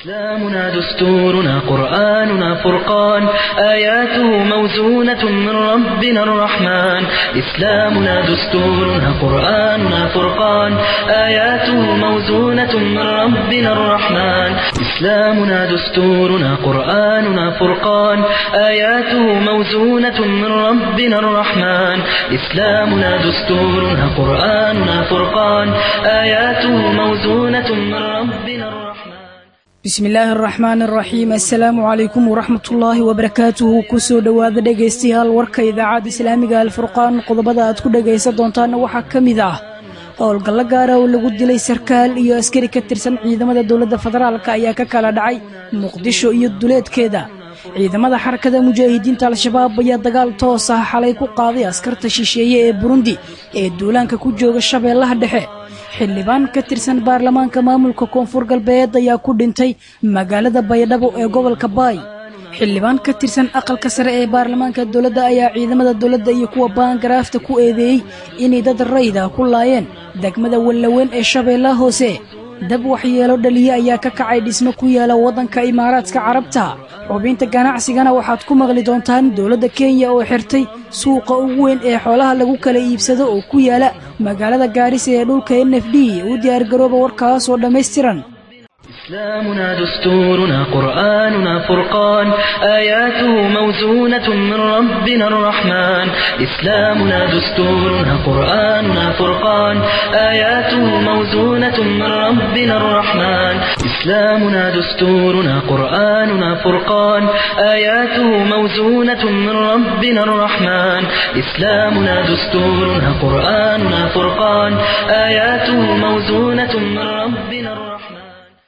إسلامنا دستورنا قرآننا فرقان آياته موزونة من ربنا الرحمن إسلامنا دستورنا قرآننا فرقان آياته موزونة من ربنا الرحمن إسلامنا دستورنا قرآننا فرقان آياته موزونة من ربنا الرحمن إسلامنا دستورنا قرآننا فرقان آياته موزونة من ربنا الرحمن bismi illaahi araxmaan araxiim assalaamu calaykum waraxmatullaahi wabarakaatuhu kusoo dhowaada dhegaystayaal warka idaacadda islaamiga alfurqaan qodobada aad ku dhegaysan doontaana waxaa ka mid ah howlgallo gaara oo lagu dilay sarkaal iyo askari ka tirsan ciidamada dowladda federaalk ayaa ka kala dhacay muqdisho iyo duleedkeeda ciidamada xarakada mujaahidiinta al-shabaab ayaa dagaal toos ah xalay ku qaaday askarta shisheeye ee burundi ee duulaanka ku jooga shabeellaha dhexe xildhibaan ka tirsan baarlamaanka maamulka koonfur galbeed ayaa ku dhintay magaalada baydhabo ee gobolka baay xildhibaan ka tirsan aqalka sare ee baarlamaanka dowladda ayaa ciidamada dowladda iyo kuwa baangaraafta ku eedeeyey inay dad rayda ku laayeen degmada wallaweyn ee shabeellaha hoose dab waxyeelo dhaliye ayaa ka kacay dhismo ku yaala waddanka imaaraadka carabta xubinta ganacsigana waxaad ku maqli doontaan dowladda kenya oo xirtay suuqa ugu weyn ee xoolaha lagu kala iibsado oo ku yaala magaalada gaarisa ee dhulka n f d u diyaargarooba warkaas oo dhammaystiran إسلامنا دستورنا قرآننا فرقان آياته موزونة من ربنا الرحمن إسلامنا دستورنا قرآننا فرقان آياته موزونة من ربنا الرحمن إسلامنا دستورنا قرآننا فرقان آياته موزونة من ربنا الرحمن إسلامنا دستورنا قرآننا فرقان آياته موزونة من ربنا الرحمن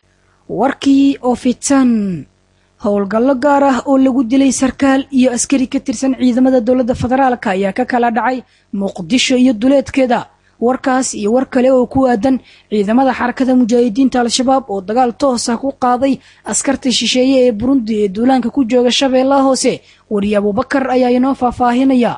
warkii oo fitan howlgallo gaar ah oo lagu dilay sarkaal iyo askari ka tirsan ciidamada dowladda federaalk ayaa ka kala dhacay muqdisho iyo duleedkeeda warkaas iyo war kale oo ku aadan ciidamada xarakada mujaahidiinta al-shabaab oo dagaal toos ah ku qaaday askarta shisheeye ee burundi ee duulaanka ku jooga shabeellaha hoose wariye abubakar ayaa inoo faahfaahinaya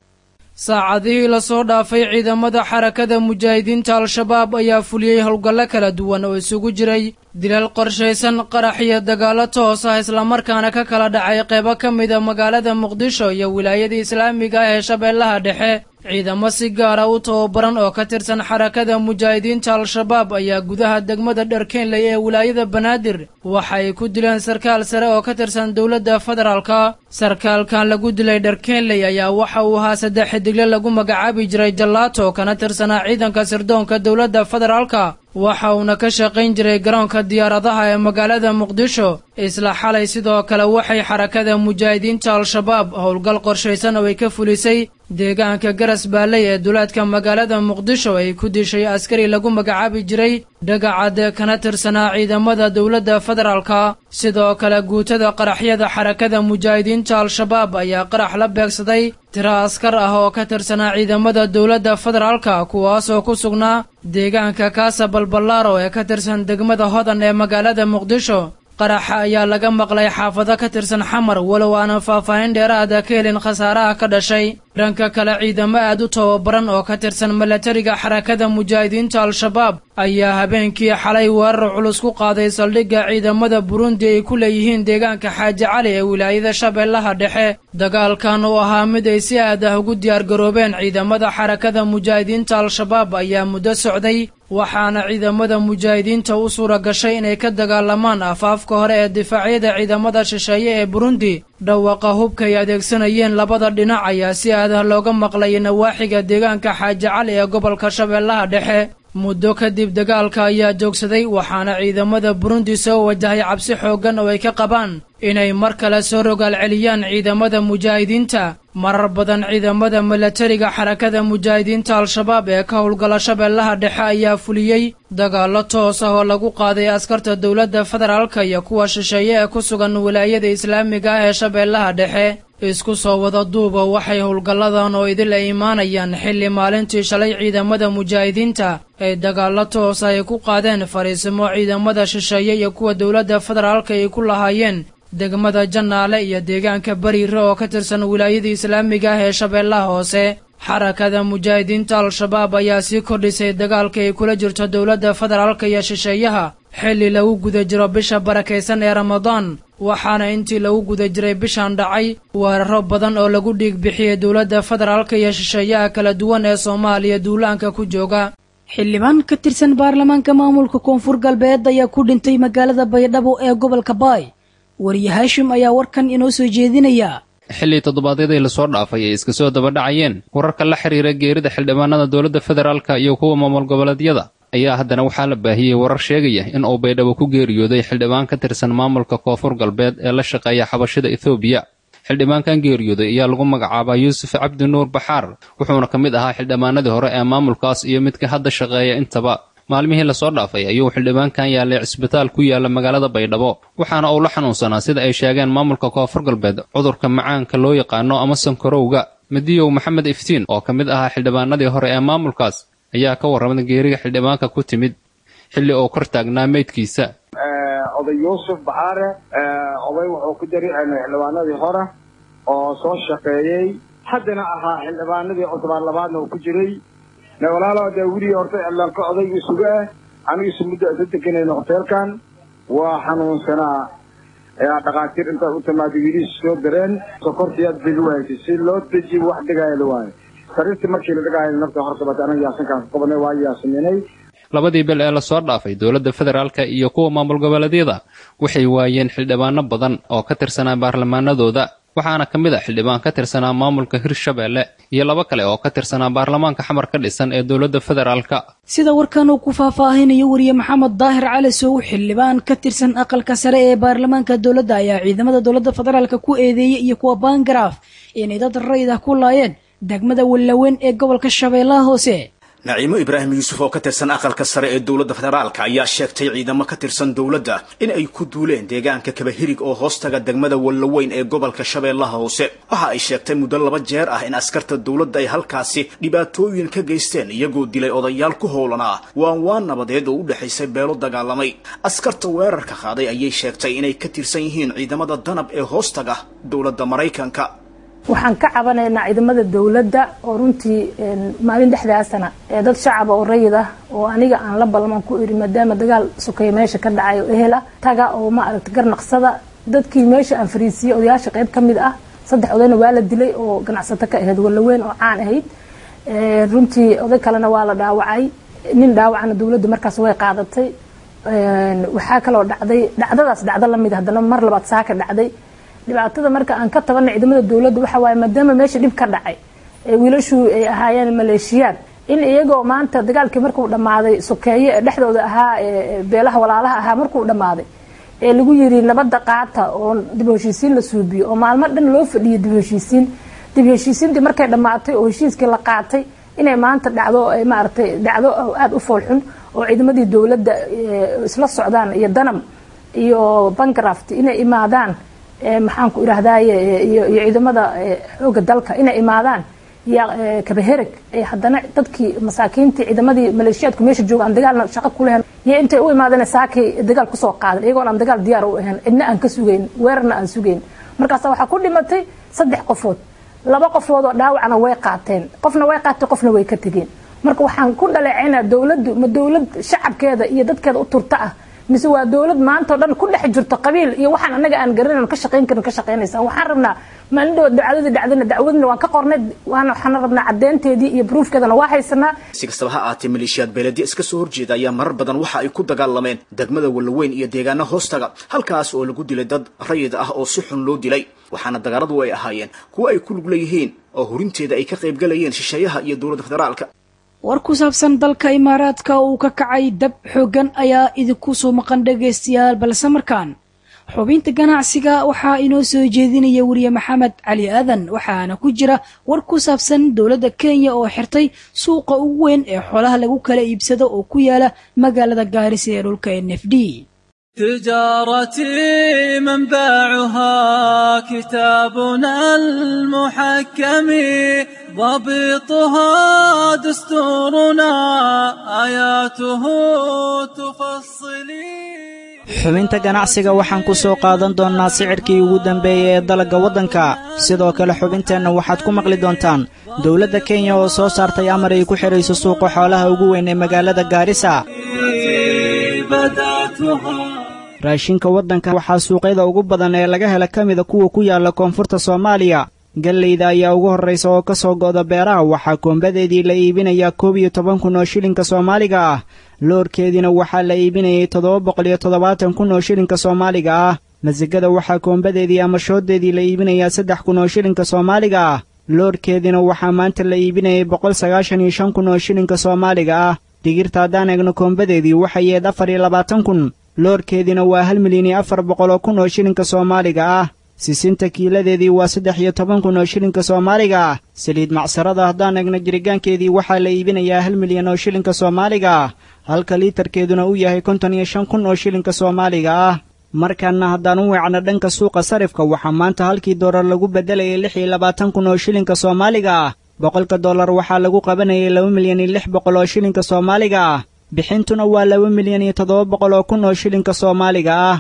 saacadihii lasoo dhaafay ciidamada xarakada mujaahidiinta al-shabaab ayaa fuliyey howlgallo kala duwan oo isugu jiray dilal qorshaysan qarax iyo dagaallo toos ah islamarkaana ka kala dhacay qeybo ka mida magaalada muqdisho iyo wilaayada islaamiga ah ee shabeellaha dhexe ciidamo si gaara u tababaran oo ka tirsan xarakada mujaahidiinta al-shabaab ayaa gudaha degmada dharkeenley ee wilaayada banaadir waxa ay ku dileen sarkaal sare oo ka tirsan dowladda federaalka sarkaalkan lagu dilay dharkeenley ayaa waxa uu ahaa saddex xidigle lagu magacaabi jiray jallaato kana tirsanaa ciidanka sirdoonka dowladda federaalka waxa uuna ka shaqayn jiray garoonka diyaaradaha ee magaalada muqdisho isla xalay sidoo kale waxay xarakada mujaahidiinta al-shabaab howlgal qorshaysan oo ay ka fulisay deegaanka garas baalley ee duleedka magaalada muqdisho ay ku dishay askari lagu magacaabi jiray dhagacadee kana tirsanaa ciidamada dowladda federaalka sidoo kale guutada qaraxyada xarakada mujaahidiinta al-shabaab ayaa qarax la beegsaday tiro askar ah oo ka tirsanaa ciidamada dowladda federaalka kuwaasoo ku sugnaa deegaanka kaasa balballaaro ee ka tirsan degmada hodan ee magaalada muqdisho qaraxa ayaa laga maqlay xaafado ka tirsan xamar walow aanan faahfaahin dheeraada ka helin khasaaraha ka dhashay dhanka kale ciidamo aad u tababaran oo ka tirsan milatariga xarakada mujaahidiinta al-shabaab ayaa habeenkii xalay weerar culus ku qaaday saldhigga ciidamada burundi ay ku leeyihiin deegaanka xaaji cali ee wilaayada shabeellaha dhexe dagaalkan uu ahaa mid ay si aad ah ugu diyaargaroobeen ciidamada xarakada mujaahidiinta al-shabaab ayaa muddo socday waxaana ciidamada mujaahidiinta u suura gashay inay ka dagaalamaan afaafka hore ee difaacyada ciidamada shisheeye ee burundi dhawaqa hubka ay adeegsanayeen labada dhinac ayaa si aadah looga maqlay nawaaxiga deegaanka xaaji cali ee gobolka shabeellaha dhexe muddo kadib dagaalka ayaa joogsaday waxaana ciidamada burundi soo wajahay cabsi xooggan oo ay ka qabaan inay mar kale soo rogaal celiyaan ciidamada mujaahidiinta marar badan ciidamada milatariga xarakada mujaahidiinta al-shabaab ee ka howlgala shabeellaha dhexe ayaa fuliyey dagaallo toos ah oo lagu qaaday askarta dowladda federaalka iyo kuwa shisheeye ee ku sugan wilaayada islaamiga ah ee shabeellaha dhexe isku soo wada duuba waxay howlgalladan oo idil ay imaanayaan xilli maalintii shalay ciidamada mujaahidiinta ay dagaallo toos ay ku qaadeen fariisimo ciidamada shisheeye iyo kuwa dowladda federaalka ay ku lahaayeen degmada jannaale iyo deegaanka bariire oo ka tirsan wilaayada islaamiga ah ee shabeellaha hoose xarakada mujaahidiinta al-shabaab ayaa sii kordhisay dagaalka ay kula jirto dowladda federaalka iyo shisheeyaha xilli lagu guda jiro bisha barakaysan ee ramadaan waxaana intii lagu guda jiray bishan dhacay weeraro badan oo lagu dhiig bixiyey dowladda federaalka iyo shisheeyaha kala duwan ee soomaaliya duulaanka ku jooga xildhibaan ka tirsan baarlamaanka maamulka koonfur galbeed ayaa ku dhintay magaalada baydhabo ee gobolka baay wariye haashim ayaa warkan inoo soo jeedinaya xilli toddobaadyadii lasoo dhaafay ay iska soo dabadhacayeen wararka la xiriira geerida xildhibaanada dowladda federaalka iyo kuwa maamul goboleedyada ayaa haddana waxaa la baahiyey warar sheegaya in uu baydhabo ku geeriyooday xildhibaan ka tirsan maamulka koonfur galbeed ee la shaqeeya xabashida ethoobiya xildhibaankan geeriyooday ayaa lagu magacaabaa yuusuf cabdi nuur baxaar wuxuuna ka mid ahaa xildhibaanadii hore ee maamulkaas iyo midka hadda shaqeeya intaba maalmihii lasoo dhaafay ayuu xildhibaankan yaalay cisbitaal ku yaala magaalada baydhabo waxaana uu la xanuunsanaa sida ay sheegeen maamulka koonfur galbeed cudurka macaanka loo yaqaano ama sankarowga madiyow maxamed iftiin oo ka mid ahaa xildhibaanadii hore ee maamulkaas ayaa ka warramay geeriga xildhibaanka ku timid xilli uu kor taagnaa meydkiisa oday yuusuf baxaare oday wuxuu ku jari xildhibaanadii hore oo soo shaqeeyey haddana ahaa xildhibaanadii cutubaan labaadna uu ku jiray walaalo dee weligii horta cilanka oday isuga ah anigiisu muddo isa deganayna hoteelkan waa xanuunsanaa dhakhaatiir intaad u timaada wiilihiis soo dareen sokortiyaad degi wahaysay si loo dejiyo wax dhigaayo la waayo sariirtii markii la dhigaayo nafta hortabata anaga yaasankaan ku qabanay waa yaasaminay labadii bil ee lasoo dhaafay dowladda federaalka iyo kuwa maamul goboleedyada waxay waayeen xildhibaano badan oo ka tirsanaa baarlamaanadooda waxaana ka mid a xildhibaan ka tirsanaa maamulka hirshabeelle iyo laba kale oo ka tirsanaa baarlamaanka xamar ka dhisan ee dowladda federaalka sida warkan uu ku faahfaahinayo wariye maxamed daahir cali sow xildhibaan ka tirsan aqalka sare ee baarlamaanka dowladda ayaa ciidamada dowladda federaalka ku eedeeyey iyo kuwa baangaraaf inay dad rayid ah ku laayeen degmada wallaweyn ee gobolka shabeellaha hoose naciimo ibraahim yuusuf oo ka tirsan aqalka sare ee dowladda federaalka ayaa sheegtay ciidamo ka tirsan dowladda in ay ku duuleen deegaanka kabahirig oo hoostaga degmada wallaweyn ee gobolka shabeellaha hoose waxa ay sheegtay muddo laba jeer ah in askarta dowladda ay halkaasi dhibaatooyin ka geysteen iyagoo dilay odayaal ku howlanaa waan waan nabadeed oo u dhexaysay beelo dagaalamay askarta weerarka qaaday ayay sheegtay inay ka tirsan yihiin ciidamada danab ee hoostaga dowladda maraykanka waxaan ka cabanaynaa ciidamada dowladda oo runtii maalin dhexdaasana ee dad shacaba oo rayid ah oo aniga aan la balman ku iri maadaama dagaal sokeeye meesha ka dhacay oo ehela taga oo ma aragta garnaqsada dadkii meesha aan fariisiyey odayaasha qayb ka mid ah saddex odayna waa la dilay oo ganacsato ka ahayd wallaweyn oo caan ahayd runtii oday kalena waa la dhaawacay nin dhaawacana dowladda markaas way qaadatay waxaa kaloo dhacday dhacdadaas dhacdo lamid haddana mar labaad saaka dhacday dhibaatada marka aan ka tabana ciidamada dowladda waxa waaye maadaama meesha dhib ka dhacay wiilashu ay ahaayeen maleeshiyaad in iyagoo maanta dagaalkii markuu dhammaaday sokeeye ee dhexdooda ahaa beelaha walaalaha ahaa markuu dhammaaday ee lagu yiri nabadda qaata oo dib heshiisiin la suubiyo oo maalmo dhan loo fadhiyo dib heshiisiin dib heshiisiintii markay dhammaatay oo heshiiskii la qaatay inay maanta dhacdo maaragtay dhacdo aada u foolxun oo ciidamadii dowladda isla socdaan iyo danam iyo bangraft inay imaadaan maxaan ku idhaahdaye iyo ciidamada xooga dalka inay imaadaan iyo kabahereg haddana dadkii masaakiintii ciidamadii maleeshiyaadku meesha jooga aan dagaalna shaqo ku lahayn iyo intay u imaadeen saakay dagaal kusoo qaadan iyagoon aan dagaal diyaar u ahayn cidna aan ka sugayn weerarna aan sugayn markaas waxaa ku dhimatay saddex qofood laba qofood oo dhaawacna way qaateen qofna way qaateen qofna way ka tegeen marka waxaan ku dhaleecaynaa dowladdu ma dowlad shacabkeeda iyo dadkeeda u turta ah mise waa dowlad maanta o dhan ku dhex jirto qabiil iyo waxaan anaga aan garanan ka shaqayn karin ka shaqaynaysa waxaan rabnaa maalin dhawood dacwadii dhacdana dacwadna waan ka qornay waana waxaan rabnaa caddeynteedii iyo bruufkeedana waa haysanaa si kastaba ha aatee maleeshiyaad beeladiya iska soo horjeeda ayaa marar badan waxa ay ku dagaalameen degmada wallaweyn iyo deegaana hoostaga halkaas oo lagu dilay dad rayid ah oo si xun loo dilay waxaana dagaaladu ay ahaayeen kuwo ay ku lug leeyihiin oo hurinteeda ay ka qaybgalayeen shisheeyaha iyo dowladda federaalka war ku saabsan dalka imaaraadka uu ka kacay dab xooggan ayaa idinku soo maqan dhagaystayaal balse markaan xubinta ganacsiga waxaa inoo soo jeedinaya weriye maxamed cali aadan waxaana ku jira war ku saabsan dowladda kenya oo xirtay suuqa ugu weyn ee xoolaha lagu kala iibsado oo ku yaala magaalada gaarisa ee dhulka n f d تجارتي منبعها كتابنا المحكم ضبطها دستورنا آياته تفصلي xubinta ganacsiga waxaan ku soo qaadan doonnaa sicirkii ugu dambeeyey ee dalagga waddanka sidoo kale xubinteenna waxaad ku maqli doontaan dowladda kenya oo soo saartay amar ay ku xidhayso suuqa xoolaha ugu weyn ee magaalada gaarisa raashinka waddanka waxaa suuqyada ugu badan ee laga hela ka mida kuwa ku yaalla koonfurta soomaaliya gallayda ayaa ugu horraysa oo ka soo go'da beeraha waxaa koombadeedii la iibinayaa koob iyo toban kun oo shilinka soomaaliga ah loorkeediina waxaa la iibinayay toddoba boqol iyo toddobaatan kun oo shilinka soomaaliga ah masigada waxaa koombadeedii ama shooddeedii la iibinayaa saddex kun oo shilinka soomaaliga ah loorkeediina waxaa maanta la iibinayay boqol sagaashan iyo shan kun oo shilinka soomaaliga ah digirta haddaan eegno koombadeedii waxay yeed afar iyo labaatan kun loorkeediina waa hal milyan iyo afar boqol oo kun oo shilinka soomaaliga ah sisinta kiiladeedii waa saddex iyo toban kun oo shilinka soomaaliga ah saliid macsarada haddaan eegno jirigaankeedii waxaa la iibinayaa hal milyan oo shilinka soomaaliga ah halka liitarkeeduna uu yahay konton iyo shan kun oo shilinka soomaaliga ah markaana haddaan u weecno dhanka suuqa sarifka waxaa maanta halkii doolar lagu beddelayay lix iyo labaatan kun oo shilinka soomaaliga ah boqolka dollar waxaa lagu qabanayay laba milyan iyo lix boqol oo shilinka soomaaliga ah bixintuna waa laba milyan iyo toddoba boqol oo kun oo shilinka soomaaliga ah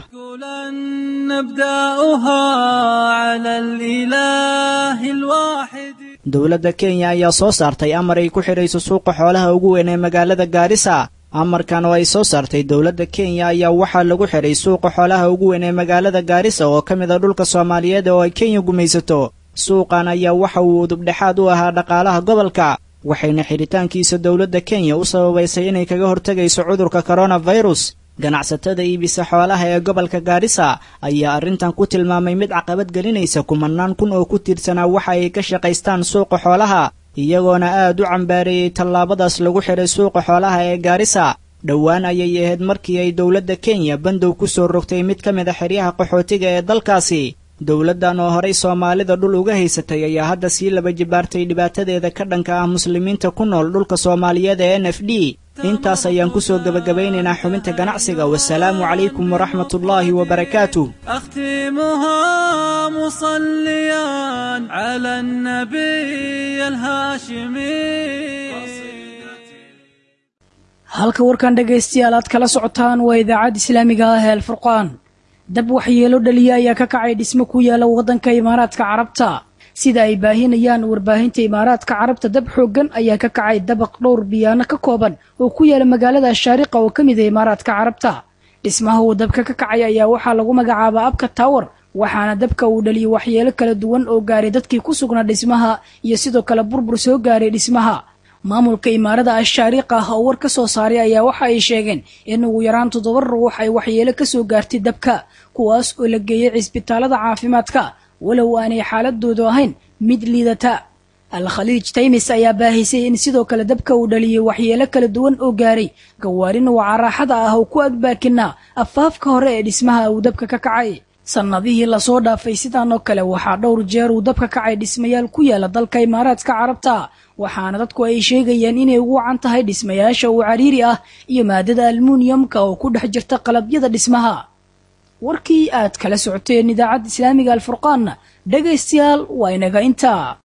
dowladda kenya ayaa soo saartay amar ay ku xidhayso suuqa xoolaha ugu weyn ee magaalada gaarisa amarkan oo ay soo saartay dowladda kenya ayaa waxaa lagu xidhay suuqa xoolaha ugu weyn ee magaalada gaarisa oo ka mid a dhulka soomaaliyeed oo ay kenya gumaysato suuqan ayaa waxa uu udubdhexaad u ahaa dhaqaalaha gobolka waxayna xidhitaankiisa dowladda kenya u sababaysay inay kaga hortegayso cudurka koronafirus ganacsatada iibisa xoolaha ee gobolka gaarisa ayaa arrintan ku tilmaamay mid caqabad gelinaysa kumanaan kun oo ku tiirsanaa waxa ay ka shaqaystaan suuqa xoolaha iyagoona aad u cambaareeyey tallaabadaas lagu xidhay suuqa xoolaha ee gaarisa dhowaan ayay ahayd markii ay dowladda kenya bandow ku soo rogtay mid ka mid a xeryaha qaxootiga ee dalkaasi dowladdan oo horay soomaalida dhul uga haysatay ayaa hadda sii laba jibaartay dhibaatadeeda ka dhanka ah muslimiinta ku nool dhulka soomaaliyeed ee n f d intaas ayaan ku soo gebagabaynaynaa xubinta ganacsiga wasalaamu calaykum waraxmatullaahi wabarakaatuh أختمها مصليا على النبي الهاشمي halka warkan dhegaystayaal aad kala socotaan waa idaacadda islaamiga ah ee alfurqaan dab waxyeelo dhaliya ayaa ka kacay dhismo ku yaala waddanka imaaraadka carabta sida ay baahinayaan warbaahinta imaaraadka carabta dab xooggan ayaa ka kacay dabaq dhowr biyaano ka kooban oo ku yaala magaalada shaariqa oo ka mid a imaaraadka carabta dhismaha uu dabka ka kacay ayaa waxaa lagu magacaabaa abka tower waxaana dabka uu dhaliyay waxyeelo kala duwan oo gaaray dadkii ku sugnaa dhismaha iyo sidoo kale burbur soo gaaray dhismaha maamulka imaarada ashaariqa ah oo war ka soo saaray ayaa waxa ay sheegeen in ugu yaraan toddoba ruux ay waxyeelo ka soo gaartay dabka kuwaas oo la geeyey cisbitaalada caafimaadka walow aanay xaaladoodu ahayn mid liidata al-khaliij taymis ayaa baahisay in sidoo kale dabka uu dhaliyey waxyeelo kala duwan oo gaaray gawaarin waca raaxada ah oo ku agbaakinaa afaafka hore ee dhismaha uu dabka ka kacay sannadihii lasoo dhaafay sidaan oo kale waxaa dhowr jeer uu dabka kacay dhismayaal ku yaala dalka imaaraadka carabta waxaana dadku ay sheegayaan inay ugu wacan tahay dhismayaasha uu cariiri ah iyo maadada almuuniyamka oo ku dhex jirta qalabyada dhismaha warkii aad kala socoteen idaacadda islaamiga alfurqaanna dhegaystayaal waa inaga intaa